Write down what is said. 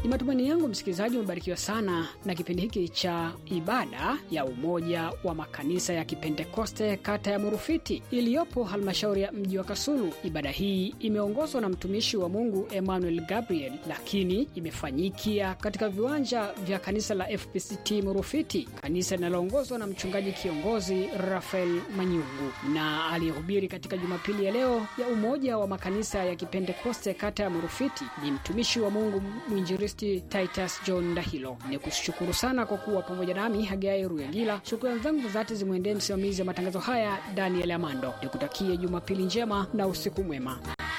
Ni matumaini yangu msikilizaji umebarikiwa sana na kipindi hiki cha ibada ya umoja wa makanisa ya Kipentekoste kata ya Murufiti iliyopo halmashauri ya mji wa Kasulu. Ibada hii imeongozwa na mtumishi wa Mungu Emmanuel Gabriel, lakini imefanyikia katika viwanja vya kanisa la FPCT Murufiti, kanisa linaloongozwa na mchungaji kiongozi Rafael Manyungu, na aliyehubiri katika Jumapili ya leo ya umoja wa makanisa ya Kipentekoste kata ya Murufiti ni mtumishi wa Mungu mwinjilisti Titus John Dahilo. Ni kushukuru sana kwa kuwa pamoja nami Hagai Ruyagila. Shukrani zangu za dhati zimwendee msimamizi wa matangazo haya Daniel Amando. Nikutakie Jumapili njema na usiku mwema.